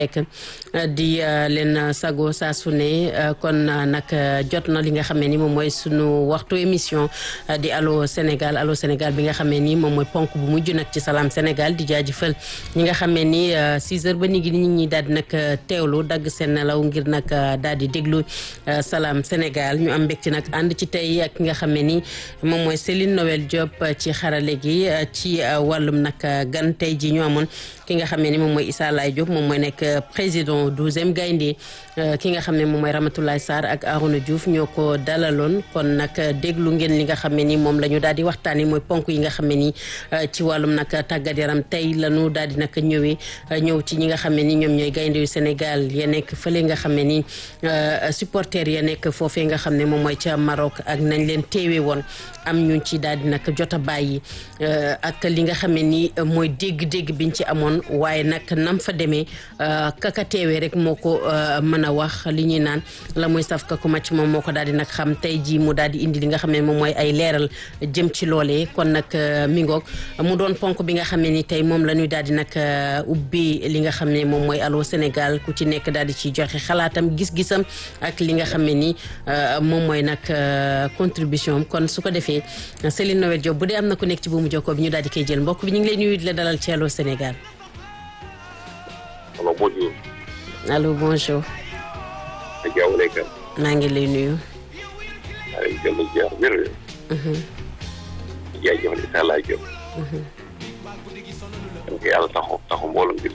di leen sago saa su ne kon nag jot na li nga xam ne ni moom mooy sunu waxtu émission di allo Sénégal allo Sénégal bi nga xam ne ni moom mooy ponk bu mujj nag ci salaam Sénégal di jaajëfal ñi nga xam ne ni 6 heures ba ni ngi nit ñi daal di nag teewlu dagg seen nelaw ngir nag daal di déglu salaam Sénégal ñu am mbégte nag ànd ci tey ak ki nga xam ne ni moom mooy Céline Noël Diop ci xarale gi ci wàllum nag gan tey ji ñu amoon ki nga xam ne ni moom mooy Issa Laye Diop moom mooy nekk président douzième gaynde ki nga xam ne moom mooy Ramatoulaye Sarr ak Arouna Diouf ñoo ko dalaloon kon nag déglu ngeen li nga xam ne ni moom la ñu daal di waxtaanee mooy ponk yi nga xam ne ni ci wàllum nag tàggat yaram tey la ñu daal di nag ñëwee ñëw ci ñi nga xam ne ni ñoom ñooy gaynde yu Sénégal ya nekk fële nga xam ne ni supporters ya nekk foofee nga xam ne moom mooy ca Maroc ak nañ leen teewee woon am ñu ci daal di nag jot a bàyyi ak li nga xam ne ni mooy dégg-dégg biñ ci amoon waaye nag nam fa demee kaka teewee rek moo ko mën a wax li ñuy naan la muy saf ka ku màcc moom moo ko daal di nag xam tey jii mu daal di indi li nga xam ne moom mooy ay leeral jëm ci loolee kon nag mi ngoog mu doon ponk bi nga xam ne ni tey moom la ñuy daal di nag ubbi li nga xam ne moom mooy Allô Sénégal ku ci nekk daal di ciy joxe xalaatam gis-gisam ak li nga xam ne ni moom mooy nag contribution kon su ko defee Céline Noël Diop bu dee am na ku nekk ci buumu jokkoo bi ñu daal di koy jël mbokk bi ñu ngi lay nuyu di la dalal ci Allô Sénégal. allo bonjour. allo bonjour. asalaamaaleykum. maa ngi lay nuyu. maa ngi jël ziar wér. jaajëfal Issa Laye Diop. donc yàlla taxu taxu mbooloo bi la.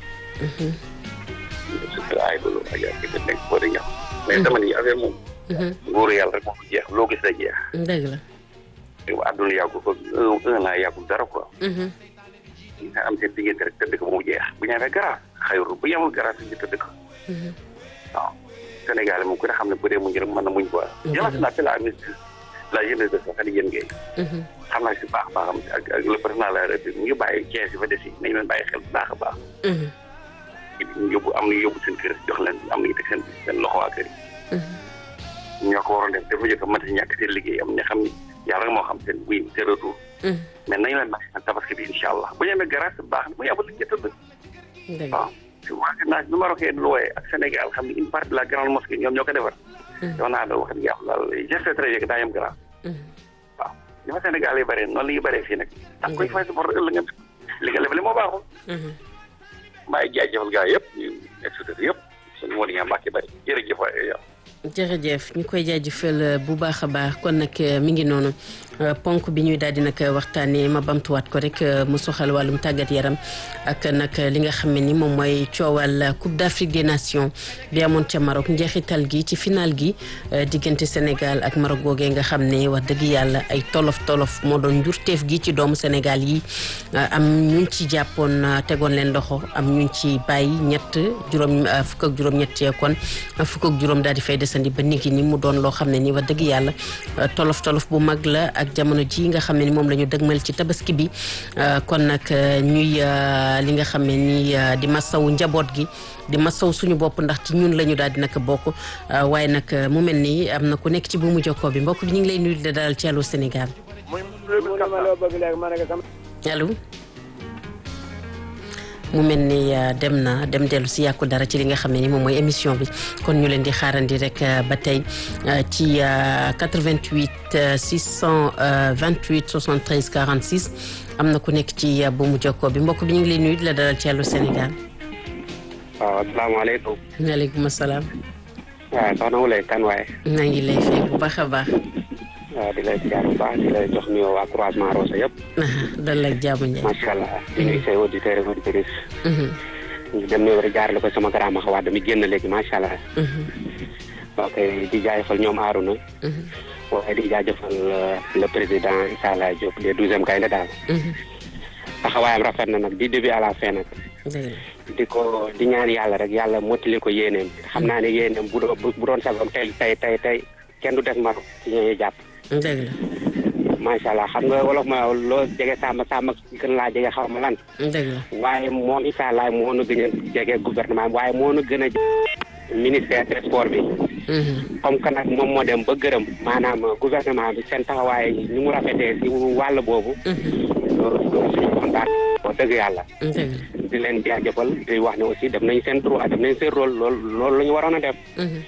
surtout ay bolo ak yaa ngi nekk boo di ñax. mais dama ni affaire moom. nguuru yàlla rek moo ko jeex loo gis la jeex. dëgg la. te àdduna yàggul ko un un an yàggul dara quoi. nga am seen diggante rek tëdd ko ba mu jeex bu ñu amee garage xayru bu yemul garage ñu tëdd ko. waaw Sénégal moom ku ne xam ne bu dee muñ rek mën na muñ quoi. jërëjëf naa fi la ministre la jeunesse de Saxali Yéen Guèye. xam naa si baax baaxam ak ak le président la République mu ngi bàyyi Thiès yi fa des yi nañu leen bàyyi xel bu baax a baax. ñu yóbbu am na yóbbu seen kër jox leen am nañu teg seen seen loxo waa kër yi. ñoo ko waroon def dafa jëkk a mën a ñàkk seen liggéey am ña xam ni yàlla moo xam seen buy seen retour. mais nañu leen bàyyi tabaski bi incha allah bu ñu amee garage baax na bu ñu amul liggéey tëdd. waaw si waa bi Marocain lu wooye ak Sénégal xam ne une partie de la grande mosquée ñoom ñoo ko defar. yow naa doon wax dëgg yàlla daal geste très bien daa yem garage. waaw li fa Sénégal yi bëree noonu la ñuy bëree fii nag. da nga koy fay sa bor ëllëg nga li nga lebale moo baaxul. maa ngi jaajëfal gaa yëpp ñu exécuté yëpp suñu moo di ñaa mbàkki bëri jërëjëf waay yow. jërëjëf ñu koy jaajëfal bu baax a baax kon nag mi ngi noonu ponk bi ñuy daal di nag waxtaanee ma bamtuwaat ko rek mu soxal wàllum tàggat yaram ak nag li nga xam ne ni moom mooy coowal Coupe d'Afrique des Nations bi amoon ca Maroc njeexital gi ci final gi diggante Sénégal ak Maroc googee nga xam ne wax dëgg yàlla ay tolof tolof moo doon njurteef gi ci doomu Sénégal yi am ñu ci jàppoon tegoon leen loxo am ñu ci bàyyi ñett juróom fukk ak juróom-ñett kon fukk ak juróom daal di fay desandi ba nigi ni mu doon loo xam ne ni wax dëgg yàlla tolof tolof bu mag la ak jamono ji nga xam ne ni moom la ñu dëgmal ci tabaski bi kon nag ñuy li nga xam ne ni di masawu njaboot gi di masaw suñu bopp ndax ci ñun la ñu daal di nag bokk waaye nag mu mel ni am na ku nekk ci buumu jokkoo bi mbokk bi ñu ngi lay nuyu di dalal ci Allô Sénégal allo mu mel ni dem na dem dellu si yàqu dara ci li nga xam ne ni moom mooy émission bi kon ñu leen di xaarandi rek ba tey ci 88 628 73 46 am na ku nekk ci buumu jokkoo bi mbokk bi ñu ngi lay nuyu di la dalal ci Allô Sénégal. waaw asalaamaaleykum. maaleykum salaam. waaw soxna Wulay kan waaye. maa ngi lay fay bu baax a baax. waaw di lay ziar bu baax di lay jox nuyoo waa croisement Rosa yëpp. dal la jaamu Ndiaye. macha allah. di nuyu say auditeurs ak auditrices. ñu dem nuyoo rek jaarale ko sama grand max Wade mi génn léegi macha allah. ok di jaajëfal ñoom Arouna. waaye di jaajëfal le président Issa Laye Diop les douzième gaynde daal. taxawaayam rafet na nag du début à la fin nag. di ko di ñaan yàlla rek yàlla mottali ko yéeneem xam naa ne yéeneem bu doon bu doon sagam tey tey tey tey kenn du def Maroc ci ñooy jàpp. dëgg la. macha allah xam nga wolof ma loo jege sàmm sàmm gën laa jege xaw ma lan. dëgg la waaye moom Issa Laye moo nu gën a jege gouvernement waaye moo nu gën a ministère des sports bi. comme que nag moom moo dem ba gërëm maanaam gouvernement bi seen taxawaay ni mu rafetee si wàll boobu. loolu suñu kontaan wax dëgg yàlla di leen jaajëfal di wax ne aussi def nañ seen droit def nañ seen rôle loolu loolu la ñu waroon a def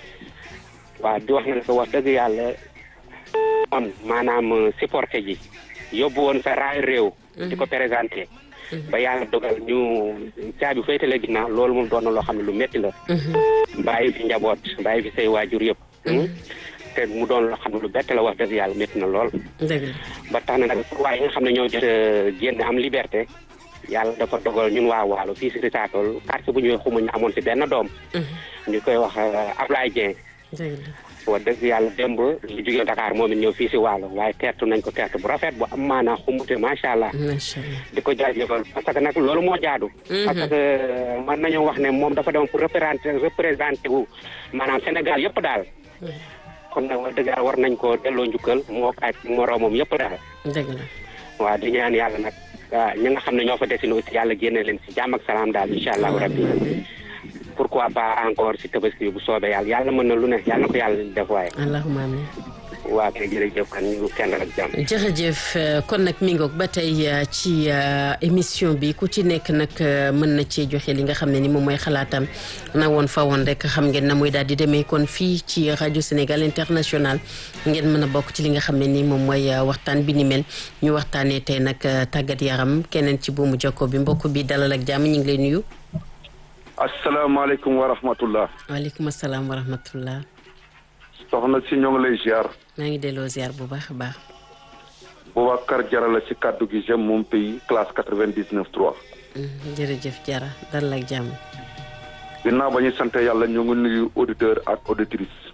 waaw di wax ne ko wax dëgg yàlla on maanaam supporté ji yóbbu woon sa raay réew di ko présenté ba yàlla dogal ñu caabi féetale ginnaaw loolu moom doon na loo xam ne lu métti la bàyyi fi njaboot bàyyi fi say waajur yëpp te mu doon loo xam ne lu bett la wax dëgg yàlla métti na lool ba tax na nag waaye nga xam ne ñoo jot génn am liberté yàlla dafa dogal ñun waa waalo fii si Richard-Toll quartier bu ñuy xuma ñu amoon si benn doom ñu koy wax Ablaye Dieng wax dëgg yàlla démb ñu jógee Dakar moom it ñëw fii si waalo waaye teertu nañ ko teertu bu rafet bu am maanaa xumbute macha allah di ko jaajëfal parce que nag loolu moo jaadu parce que mën nañu wax ne moom dafa dem pour représenter représenté wu maanaam Sénégal yëpp daal kon nag wax dëgg yàlla war nañ ko delloo njukkal moo ak moroomam yëpp daal dëgg la waaw di ñaan yàlla nag ñi nga xam ne ñoo fa desine aussi yàlla génne leen si jàmm ak salaam daal incha allahu rabbi pourquoi pas encore si tabaski bu soobee yàlla yàlla mën na lu ne yàlla na ko yàlla def waaye. allahumma amiin. waa kay jërëjëf kan ñu kenn ak jàmm. jërëjëf kon nag mi ngoog ba tey ci émission bi ku ci nekk nag mën na cee joxe li nga xam ne ni moom mooy xalaatam na woon fa woon rek xam ngeen na muy daal di demee kon fii ci rajo Sénégal international ngeen mën a bokk ci li nga xam ne ni moom mooy waxtaan bi ni mel ñu waxtaanee tey nag tàggat yaram keneen ci buumu jokko bi mbokk bi dalal ak jàmm ñu ngi lay nuyu. asalaamaaleykum wa rahmatullah. waaleykum salaam wa rahmatullah. soxna si ñoo ngi lay ziar. maa ngi delloo ziar bu baax a baax. Boubacar Jara la ci kàddu gi j'aime mon pays classe quatre vingt dix neuf trois. jërëjëf Jara dal ak jàmm. ginnaaw ba ñuy sant yàlla ñu ngi nuyu auditeur ak auditrice.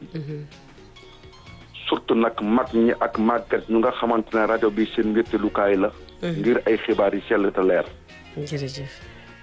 surtout nag mag ñi ak màggat ñu nga xamante ne rajo bi seen wéttalukaay la. ngir ay xibaar yi sell te leer. jërëjëf.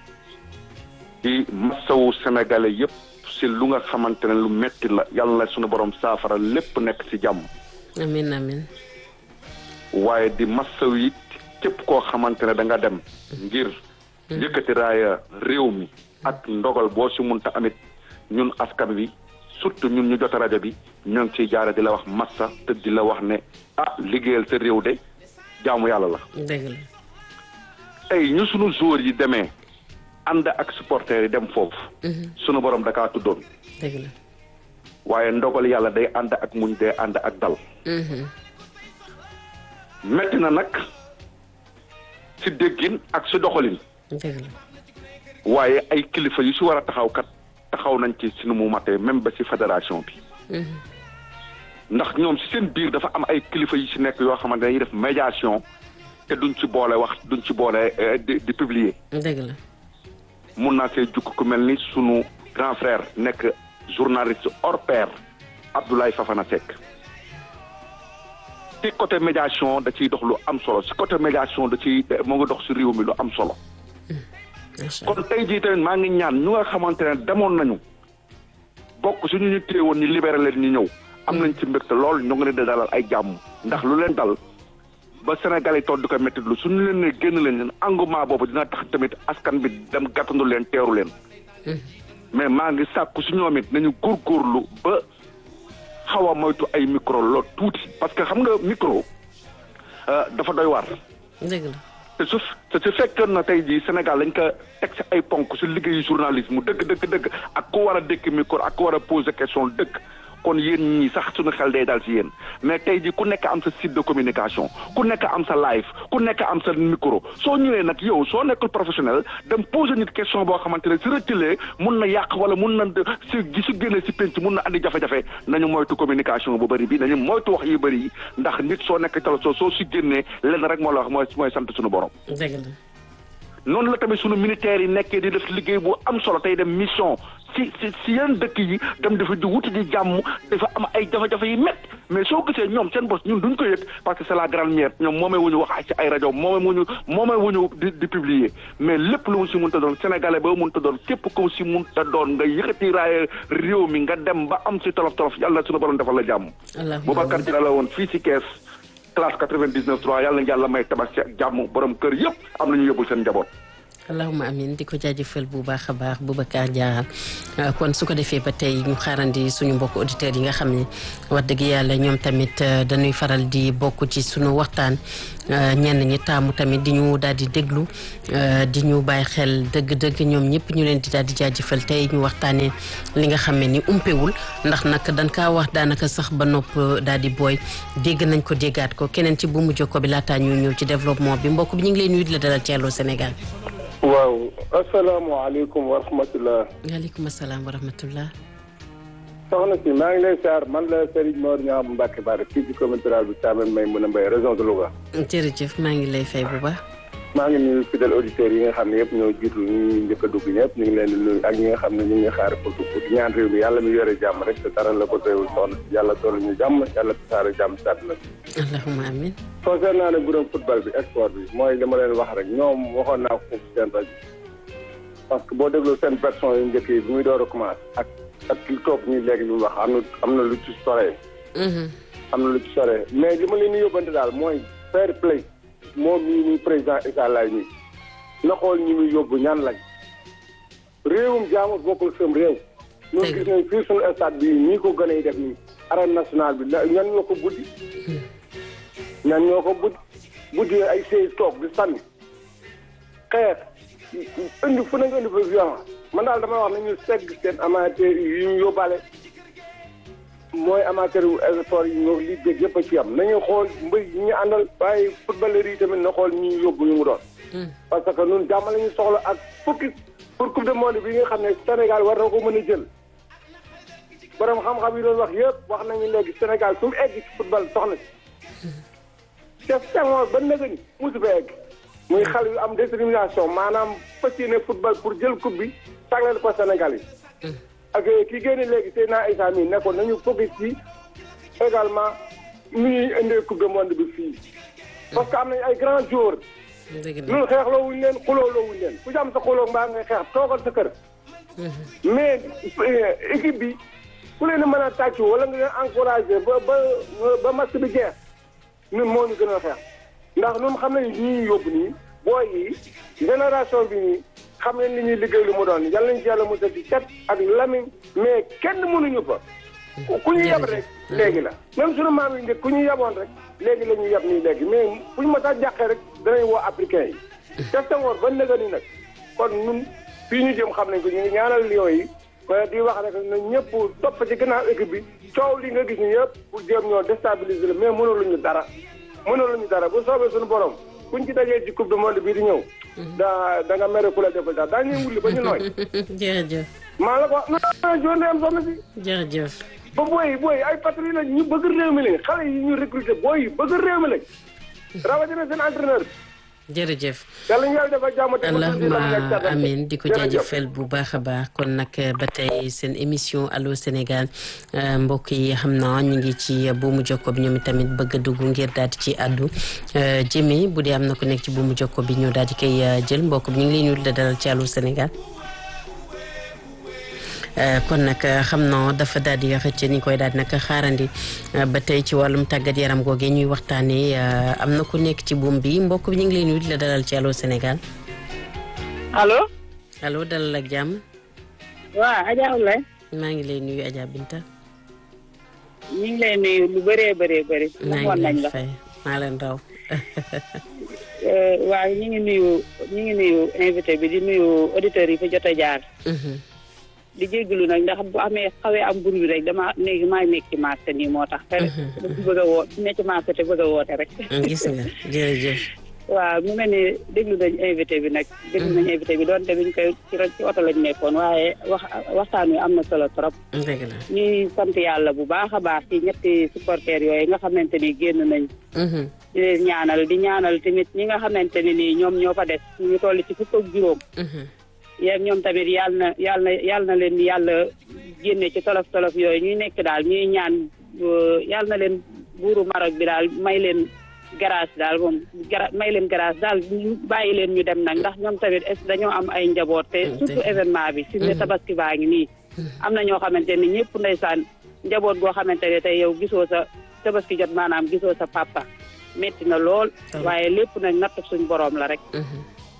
di masawu sénégalais yépp si lu nga xamante ne lu metti la yàlla na suñu borom saafara lépp nekk ci jàmm. amiin amiin. waaye di masawu it képp koo xamante ne da nga dem. ngir yëkkati raaya réew mi. ak ndogal boo si munta amit ñun askan wi surtout ñun ñu jot rajo bi ñoo ngi ciy jaare di la wax massa te di la wax ne ah liggéeyal sa réew de jaamu yàlla la. dëgg la. tey ñu sunu joueurs yi demee. ànd ak supporters yi dem foofu. sunu borom da kaa tuddoon. dëgg la. waaye ndogal yàlla day ànd ak muñ day ànd ak dal. metti na nag si déggin ak si doxalin. dëgg la. waaye ay kilifa yu si war a taxaw kat taxaw nañ ci sunu mu matee même ba si fédération bi. ndax ñoom si seen biir dafa am ay kilifa yu si nekk yoo xamante ne dañuy def médiation te duñ ci boole wax duñ ci boole di di publier. dëgg la. mun naa see jukk ku mel ni sunu grand frère nekk journaliste hors pair Abdoulaye Fafana Seck ci côté médiation da ciy dox lu am solo si côté médiation da ciy moo ngi dox si réew mi lu am solo kon tey jii tamit maa ngi ñaan ñu nga xamante ne demoon nañu bokk suñu ñu téye woon ñu libéré leen ñu ñëw am nañ ci mbégte lool ñu ngi leen di dalal ay jàmm ndax lu leen dal ba Sénégal yi toog di ko métti lu suñu leen ne génn leen leen engouement boobu dina tax tamit askan bi dem gàttandu leen teeru leen mais maa ngi sàkku si ñoom it nañu góorgóorlu ba xaw a moytu ay micro lool tuuti parce que xam nga micro dafa doy waar dëgg la te su te su fekkoon na tey jii Sénégal lañ ko teg si ay ponk si liggéeyu journalisme dëgg dëgg dëgg ak ku war a dékk micro ak ku war a poser question dëgg kon yéen ñii sax suñu xel day dal si yéen mais tey jii ku nekk am sa site de communication ku nekk am sa live ku nekk am sa micro soo ñëwee nag yow soo nekkul professionnel dem poser nit question boo xamante ne si rëccalee mun na yàq wala mun na si gi su génnee si penc mun na andi jafe-jafe nañu moytu communication bu bëri bi nañu moytu wax yu bëri yi ndax nit soo nekk tala soo soo si génnee lenn rek moo la wax mooy mooy sant suñu borom. dëgg la. noonu la tamit sunu militaires yi nekkee di def liggéey bu am solo tey dem mission si si si yeneen dëkk yi dem dafa di wuti di jàmm dafa am ay jafe-jafe yi métti mais soo gisee ñoom seen bos ñun duñ ko yëg parce que c'est la grande mère ñoom moomee wuñu wax ci ay rajo moomee wuñu moomee wuñu di di publier mais lépp lu mu si mënta doon sénégalais ba mënta doon képp ko si mënta doon nga yëkkati raaye réew mi nga dem ba am si tolof tolof yàlla sunu borom defal la jàmm. Boubacar Diallo la woon fii si kees classe 99 3 yàlla na yàlla may tabaski ak jàmm borom kër yëpp am nañu yóbbul seen njaboot. allahuma amin di ko jaajëfal bu baax a baax Boubacar Diarra kon su ko defee ba tey ñu xaarandi suñu mbokk auditeurs yi nga xam ne wax dëgg yàlla ñoom tamit dañuy faral di bokk ci suñu waxtaan ñenn ñi taamu tamit di ñu daal di déglu di ñu bàyyi xel dëgg-dëgg ñoom ñëpp ñu leen di daal di jaajëfal tey ñu waxtaanee li nga xam ne ni umpewul ndax nag dañ kaa wax daanaka sax ba nopp daal di booy dégg nañ ko déggaat ko keneen ci bu mu jokko bi laataa ñu ñëw ci développement bi mbokk bi ñu ngi lay nuyu di la dalal ci Allô Sénégal. waaw asalaamaaleykum wa rahmatulah. waaleykum salaam wa rahmatulah. soxna si maa ngi lay siyaar man la Serigne Mor Niang Mbacke Bara fii ci commune rurale bi Thiamène may mën a mbay région de Louga. jërëjëf maa ngi lay fay bu baax. maa ngi nuyu fidèles auditeurs yi nga xam ne yëpp ñoo jiitu ñu njëkk a dugg ñëpp ñu ngi leen di nuyu ak ñi nga xam ne ñu ngi xaar pour pour ñaan réew mi yàlla mi yore jàmm rek te dara la ko teewul soxna si yàlla toll ñu jàmm yàlla tasaare jàmm si àdduna bi. allahumma amin. concernant nag bureau football bi sport bi mooy li ma leen wax rek ñoom waxoon naa ko foofu seen rajo parce que boo dégloo seen version yu njëkk yi bi muy door a commencé ak ak li toog ñuy léegi li mu wax am na am na lu ci soree. am na lu ci soree mais li ma leen di yóbbante daal mooy fair play moom mii muy président Issa Laye nii na xool ñi muy yóbbu ñan lañ réewum jaamu bokkul sam réew. ñoo gis nañ fii suñu stade bi ñii ko gën a def nii arène nationale bi ñan ñoo ko buddi. ñan ñoo ko buddi buddi ay sey toog di sànni xeex indi fu nañ indi fa violence man daal damay wax nañu segg seen amateur yi ñu yóbbaale mooy amateur yu sport yi ñoo li dégg yëpp a ci am nañu xool mbëy yi ñu àndal waaye footballeur yi tamit na xool ñi yóbbu ñu mu doon parce que ñun jàmm la ñu soxla ak fukki pour coupe du monde bi nga xam ne Sénégal war na ko mën a jël borom xam-xam yi doon wax yëpp wax nañu léegi Sénégal su mu egg ci football soxna si def Senghor ba nëga ni musu fa egg muy xale yu am détermination maanaam fas yéene football pour jël coupe bi sagleel ko Sénégal yi ak ki génne léegi Seydina Issa mi nekkoon nañu focus ci également nu ñuy indee coupe du monde bi fii parce que am nañu ay grands joueurs ñun xeexloo wuñ leen xulooloo wuñ leen ku ci am sa xuloo mbaa ngay xeex toogal sa kër mais équipe bi ku leen mën a tàccu wala nga leen encouragé ba ba ba match bi jeex ñun moo ñu gën a xeex ndax ñun xam nañ li ñuy yóbbu nii booy yi génération bi nii xam nañ li ñuy liggéey lu mu doon yàlla nañ ci yàlla musal ci cet ak lamiñ mais kenn mënuñu fa ku ñu yab rek léegi la même suñu maam yi njëkk ku ñu yaboon rek léegi la ñu yab nii léegi mais fu ñu ma saa jàqee rek danañ woo africain yi def tangoor ba nëga ni nag kon ñun fii ñu jëm xam nañ ko ñu ngi ñaanal lion yi di wax rek na ñëpp topp ci gannaaw équipe bi coow li nga gis ñu yëpp pour jéem ñoo déstabiliser la mais mënuluñu dara mënuluñu dara bu soobee suñu borom kuñ ci dajee ci coupe du monde bii di ñëw da da nga mere ku la defal daal daa ñuy wulli ba ñu nooy jërëjëf maa la ko non journée am soxna si jërëjëf ba booy booy ay patrouille lañ ñu bëgg réew mi lañ xale yi ñu recruter booy yi bëgg réew mi lañ rawatina seen entraîneur jërëjëf yàlla ñu yàlla defal jàmm allahuma amin di ko jaajëfal bu baax a baax kon nag ba tey seen émission allo Sénégal mbokk yi xam naa ñu ngi ci buumu jokko bi ñoom tamit bëgg a dugg ngir daal di ci àddu jëmee bu dee am na ku nekk ci buumu jokko bi ñu daal di koy jël mbokk bi ñu ngi lay nuyu la dalal ci allo Sénégal kon nag xam naa dafa daal di xëcc ni koy daal di nag xaarandi ba tey ci wàllum tàggat yaram googee ñuy waxtaanee am na ku nekk ci buum bi mbokk bi ñu ngi lay nuyu di la dalal ci allo Sénégal. allo. allo dalal ak jàmm. waaw Adja Oulaye. maa ngi lay nuyu Adja Binta. ñu ngi lay nuyu lu bëree bëree bëri. maa ngi lay fay maa leen raw. waaw ñu ngi nuyu ñu ngi nuyu invité bi di nuyu auditeurs yi fa jot a jaar. di jégalu nag ndax bu amee xawee am bur bi rek dama léegi maa nekk ci marché nii moo tax. te bëgg a woo ne ci marché te bëgg a woote rek. gis nga jërëjëf. waaw mu mel ni déglu nañ invité bi nag. déglu nañ invité bi doonte biñ koy ci ci oto lañ nekkoon waaye wax waxtaan wi am na solo trop. dëgg la ñuy sant yàlla bu baax a baax ci ñetti supporters yooyu nga xamante ni génn nañ. di leen ñaanal di ñaanal tamit ñi nga xamante ne nii ñoom ñoo fa des ñu toll ci fukk ak juróom. yéen ñoom tamit yàlla na yàlla na yàlla na leen yàlla génne ci tolof tolof yooyu ñuy nekk daal ñuy ñaan yàlla na leen buuru Maroc bi daal may leen grâce daal moom gra may leen grâce daal bàyyi leen ñu dem nag ndax ñoom tamit est dañoo am ay njaboot te surtout événement bi fi mu ne tabaski baa ngi nii am na ñoo xamante ni ñëpp ndeysaan njaboot goo xamante ne tey yow gisoo sa tabaski jot maanaam gisoo sa papa metti na lool waaye lépp nag natt suñ boroom la rek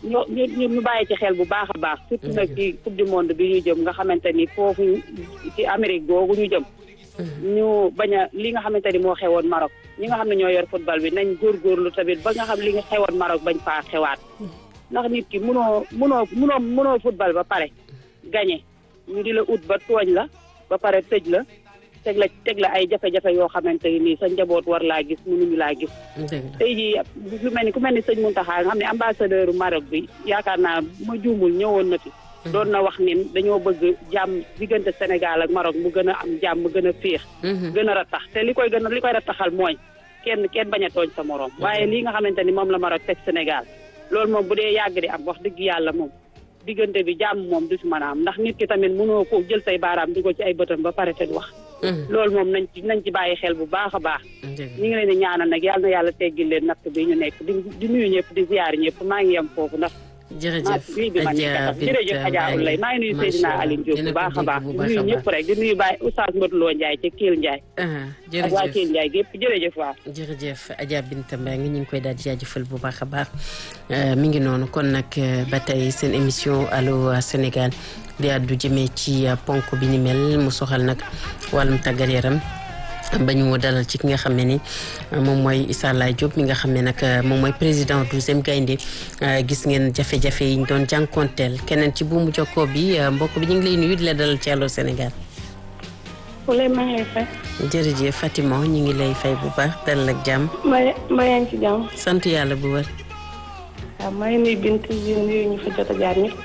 ñu ñu ñu bàyyi ci xel bu baax a baax surtout nag ci coupe du monde bi ñu jëm nga xamante ni foofu ci Amérique googu ñu jëm ñu bañ a li nga xamante ni moo xewoon Maroc ñi nga xam ne ñoo yor football bi nañ góorgóorlu tamit ba nga xam li nga xewoon Maroc bañ faa xewaat ndax nit ki munoo munoo munoo munoo football ba pare gagné ñu di la ut ba tooñ la ba pare tëj la teg la teg la ay jafe-jafe yoo xamante ni sa njaboot war laa gis mënuñu laa gis tey jii lu mel ni ku mel ni sëñ Mountakha nga xam ne ambassadeur Maroc bi yaakaar naa ma juumul ñëwoon na fi doon na wax ni dañoo bëgg jàmm diggante Sénégal ak Maroc mu gën a am jàmm mu gën a féex gën a rattax te li koy gën a li koy rattaxal mooy kenn kenn bañ a tooñ sa morom waaye lii nga xamante ni moom la Maroc teg Sénégal loolu moom bu dee yàgg di am wax dëgg yàlla moom diggante bi jàmm moom du ci mën a am ndax nit ki tamit mënoo ko jël say baaraam dugal ci ay bëtam ba pare te du wax loolu moom nañ ci nañ ci bàyyi xel bu baax a baax ñu ngi leen di ñaanal nag yàlla na yàlla teggil leen natt bi ñu nekk di di nuyu ñëpp di ziyaar ñëpp maa ngi yem foofu ndax jërëjëf Adja jërëjëf Adja Oulaye maa ngi nuyu Seydina Aline Diop bu baax a baax di nuyu ñëpp rek di nuyu Baye Oustaz Modou Lo Ndiaye ca Kiel Ndiaye ak waa Kiel Ndiaye gépp jërëjëf waaw jërëjëf Adja Binta Mbengue ñu ngi koy daal di jaajëfal bu baax a baax mi ngi noonu kon nag ba tey seen émission Allô Sénégal di àddu jëmee ci ponk bi ni mel mu soxal nag wàllum tàggat yaram ba ñu dalal ci ki nga xam ne ni moom mooy Issa Laye Diop mi nga xam ne nag moom mooy président douzième gaynde gis ngeen jafe-jafe yi ñu doon jànkonteel keneen ci buumu jokkoo bi mbokk bi ñu ngi lay nuyu di la dalal ci Allô Sénégal. Oulay maa ngi lay fay. jërëjëf Fatima ñu ngi lay fay bu baax dalal ak jàmm. mbaa mbaa yaa ngi ci jàmm. sant yàlla bu wër. waaw maa ngi nuyu Bint di nuyu ñu fa jot a jaar ñëpp.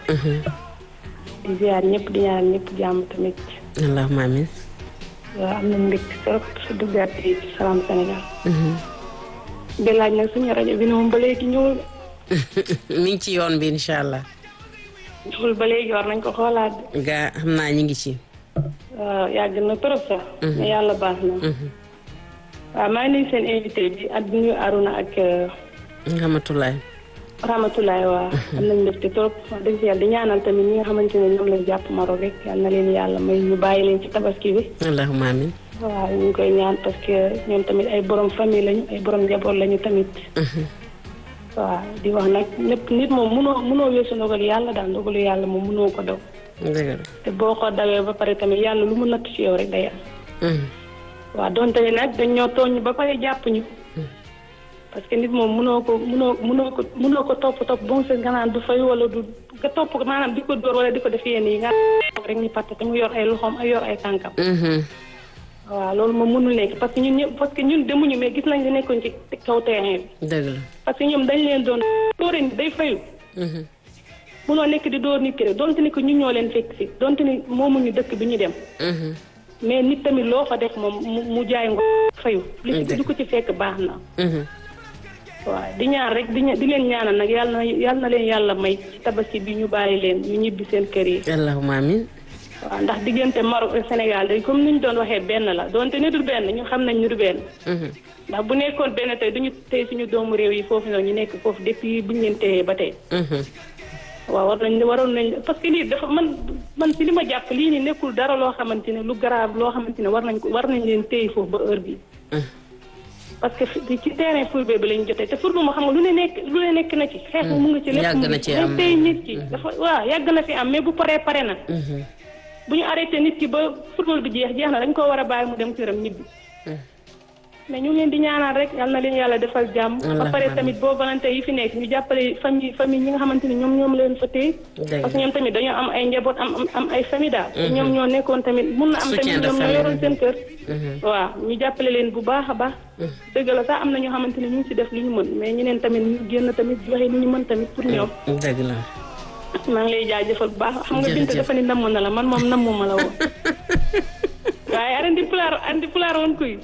di ziar ñëpp di ñaanal ñëpp jàmm tamit. allahumma amin. waaw am na mbégte trop su duggaat ci Salam Sénégal. di laaj nag suñu rajo bi ne moom ba léegi ñëwul. mi ngi ci yoon bi incha allah. ñëwul ba léegi war nañ ko xoolaat. gaa xam naa ñu ngi ci. waaw yàgg na trop sax. mais yàlla baax na. waaw maa ngi nuyu seen invité bi ak nuyu Aruna ak. Ramatulaay. Ramatulaay waaw. am nañ mbégte trop wax dëgg yàlla di ñaanal tamit ñi nga xamante ne ñoom lañ jàpp Maroc rek yal na leen yàlla may ñu bàyyi leen ci tabaski bi. allahumma amin. waaw ñu ngi koy ñaan parce que ñoom tamit ay borom famille lañu ay borom njaboot lañu tamit. waaw di wax nag lépp nit moom munoo munoo weesu ndogal yàlla daal ndogalu yàlla moom munoo ko daw. dëgg la. te boo ko dawee ba pare tamit yàlla lu mu natt ci yow rek day am. waaw donte ne nag dañ ñoo tooñ ba pare jàpp ñu. parce que nit moom munoo ko munoo munoo ko munoo ko topp topp bon sa nga naan du fay wala du nga topp ko maanaam di ko dóor wala di ko def yenn yi nga rek ñu patt te mu yor ay loxoom ay yor ay tànkam. waaw loolu moom mënul nekk parce que ñun ñëpp parce que ñun demuñu mais gis nañ li nekkoon ci kaw terrain bi. dëgg la. parce que ñoom dañ leen doon dóore ni day fayu. munoo nekk di dóor nit ki rek donte ni ko ñun ñoo leen fekk si donte ni moomuñu dëkk bi ñu dem. mais nit tamit loo fa def moom mu mu jaay ngo fayu. li ci du ko ci fekk baax na. waaw di ñaan rek di di leen ñaanal nag yàlla na yàlla na leen yàlla may ci tabaski bi ñu bàyyi leen ñu ñibbi seen kër yi. allahumma amin. waaw ndax diggante Maroc ak Sénégal day comme ni ñu doon waxee benn la donte ni dul benn ñu xam nañ ñu du benn. ndax bu nekkoon benn tey duñu tey suñu doomu réew yi foofu noonu ñu nekk foofu depuis bu ñu leen téyee ba tey. waaw war nañ waroon nañ parce que lii dafa man man si li ma jàpp lii nii nekkul dara loo xamante ne lu grave loo xamante ne war nañ ko war nañ leen téye foofu ba heure bi parce que ci terrain football bi lañ jotee te football moo xam nga lu ne nekk lu ne nekk na ci xeex mu nga ci lépp yàgg na ci am tey nit ki dafa waaw yàgg na fi am mais bu paree pare na bu ñu arrêté nit ki ba football bi jeex jeex na dañ koo war a bàyyi mu dem këram ñibbi mais ñu ngi leen di ñaanal rek yal na leen yàlla defal jàmm ba pare tamit boo volonté yi fi nekk ñu jàppale famille famille ñi nga xamante ni ñoom ñoom leen fa téye parce que ñoom tamit dañoo am ay njaboot am am ay famille daal ñoom ñoo nekkoon tamit mun na am tamit ñoom ñoo yoroon seen kër waaw ñu jàppale leen bu baax a baax dëgg la sax am na ñoo xamante ni ñu ngi si def li ñu mën mais ñeneen tamit ñu génn tamit joxe li ñu mën tamit pour ñoom dëgg la maa ngi lay jaajëfal bu baax xam nga bint dafa ni namm na la man moom nammu ma la woon waaye arandi pulaar andi pulaar won koy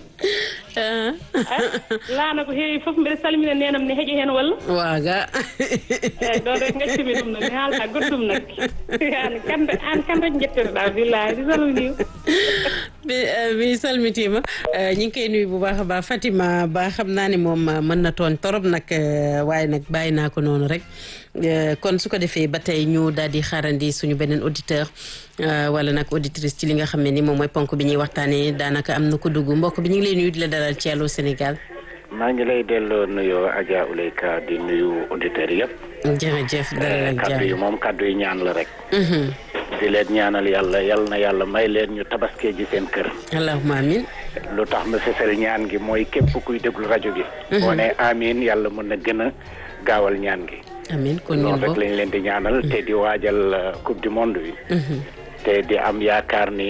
laana ko heewi fof mbiɗa salmina nenam ne heeƴi heen walla waaga ɗon rek gaccumi ɗum nag mi haalta goɗɗum nag an kande an kan rek jettirɗa billahi di salminima mi salmitima ñi ngi koy nuyu bu baax a baax Fatima ba xam naa ne moom mën na tooñ torop nag waaye nag bàyyi naa ko noonu rek kon su ko defee ba tey ñu daal di xaarandi suñu beneen auditeur wala nag auditrice ci li nga xam ne ni moom mooy ponk bi ñuy waxtaanee daanaka am na ko dugg mbokk bi ñu ngi lay nuyu di la dalal ci Allô Sénégal. maa ngi lay delloo nuyoo Adja Ouleyka di nuyu auditeurs yëpp. jërëjëf dalal ak kaddu yi jàmm moom kaddu yi ñaan la rek. di leen ñaanal yàlla yal na yàlla may leen ñu tabaskee ji seen kër. allahumma amin lu tax ma fësal ñaan gi mooy képp kuy déglu rajo gi. boo ne amiin yàlla mën na gën a gaawal ñaan gi. amin kon ñun loolu rek bokk lañ leen di ñaanal te di waajal euh, coupe du monde bi. te di am yaakaar ni